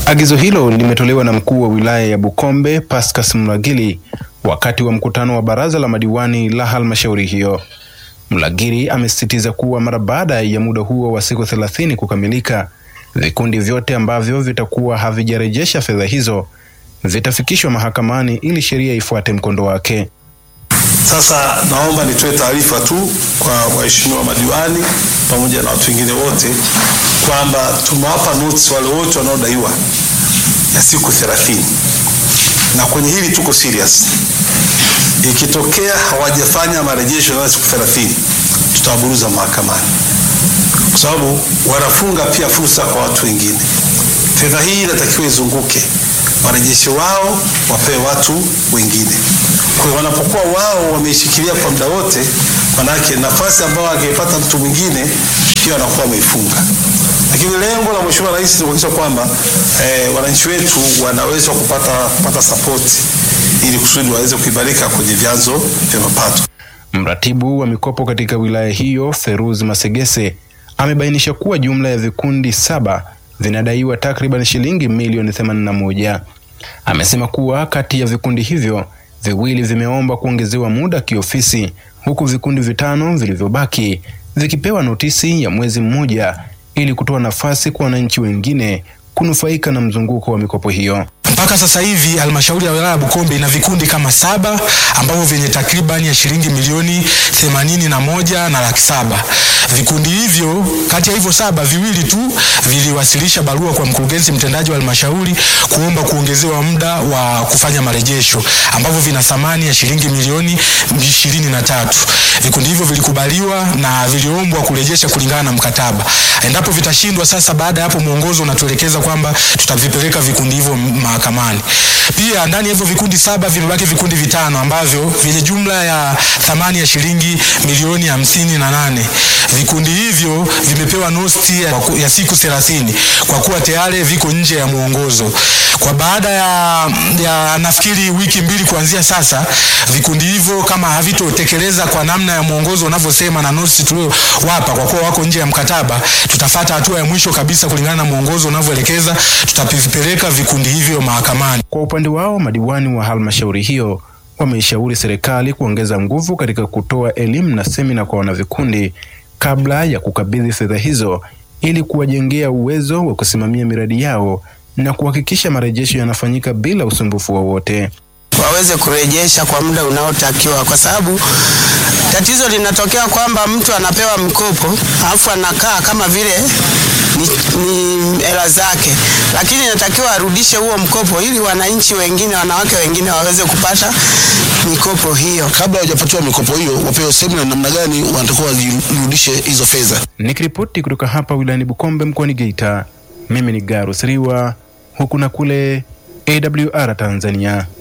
Agizo hilo limetolewa na mkuu wa wilaya ya Bukombe Pascas Mlagili wakati wa mkutano wa baraza la madiwani la halmashauri hiyo. Mlagili amesisitiza kuwa mara baada ya muda huo wa siku thelathini kukamilika, vikundi vyote ambavyo vitakuwa havijarejesha fedha hizo vitafikishwa mahakamani ili sheria ifuate mkondo wake. Sasa naomba nitoe taarifa tu kwa waheshimiwa madiwani pamoja na watu wengine wote kwamba tumewapa notice wale wote wanaodaiwa ya siku thelathini, na kwenye hili tuko serious. Ikitokea hawajafanya marejesho ya siku thelathini, tutawaburuza mahakamani, kwa sababu wanafunga pia fursa kwa watu wengine. Fedha hii inatakiwa izunguke, warejesho wao wapewe watu wengine. Kwa hiyo wanapokuwa wao wameishikilia kwa muda wote, manake nafasi ambayo angepata mtu mwingine pia wanakuwa wameifunga. Lakini lengo la Mheshimiwa Rais ni kuhakikisha kwamba eh, wananchi wetu wanaweza kupata, kupata sapoti ili kusudi waweze kuimarika kwenye vyanzo vya mapato. Mratibu wa mikopo katika wilaya hiyo Feruz Masegese amebainisha kuwa jumla ya vikundi saba vinadaiwa takriban shilingi milioni 81. Amesema kuwa kati ya vikundi hivyo viwili vimeomba kuongezewa muda kiofisi, huku vikundi vitano vilivyobaki vikipewa notisi ya mwezi mmoja ili kutoa nafasi kwa wananchi wengine kunufaika na mzunguko wa mikopo hiyo. Mpaka sasa hivi halmashauri ya wilaya ya Bukombe ina vikundi kama saba ambavyo vyenye takribani ya shilingi milioni themanini na moja na laki saba. Vikundi hivyo, kati ya hivyo saba, viwili tu viliwasilisha barua kwa mkurugenzi mtendaji wa halmashauri kuomba kuongezewa muda wa kufanya marejesho ambavyo vina thamani ya shilingi milioni ishirini na tatu. Vikundi hivyo vilikubaliwa na viliombwa kurejesha kulingana na mkataba. Endapo vitashindwa, sasa baada ya hapo mwongozo unatuelekeza kwamba tutavipeleka vikundi hivyo mahakamani. Pia ndani ya hivyo vikundi saba vimebaki vikundi vitano ambavyo vyenye jumla ya thamani ya shilingi milioni hamsini na nane. Vikundi hivyo vimepewa nosti ya, ya siku thelathini kwa kuwa tayari viko nje ya mwongozo. Kwa baada ya, ya nafikiri wiki mbili kuanzia sasa, vikundi hivyo kama havitotekeleza kwa namna ya mwongozo unavyosema na notice tuliowapa, kwa kuwa wako nje ya mkataba, tutafata hatua ya mwisho kabisa kulingana na mwongozo unavyoelekeza, tutavipeleka vikundi hivyo mahakamani. Kwa upande wao, madiwani wa halmashauri hiyo wameishauri serikali kuongeza nguvu katika kutoa elimu na semina kwa wanavikundi kabla ya kukabidhi fedha hizo ili kuwajengea uwezo wa kusimamia miradi yao na kuhakikisha marejesho yanafanyika bila usumbufu wowote. waweze kurejesha kwa muda unaotakiwa, kwa sababu tatizo linatokea kwamba mtu anapewa mkopo alafu anakaa kama vile ni, ni hela zake, lakini inatakiwa arudishe huo mkopo ili wananchi wengine, wanawake wengine waweze kupata mikopo hiyo. kabla hawajapatiwa mikopo hiyo wapewe semina namna gani wanatakiwa wajirudishe hizo fedha. Nikiripoti kutoka hapa wilayani Bukombe mkoani Geita, mimi ni Garus Riwa, huku na kule AWR Tanzania.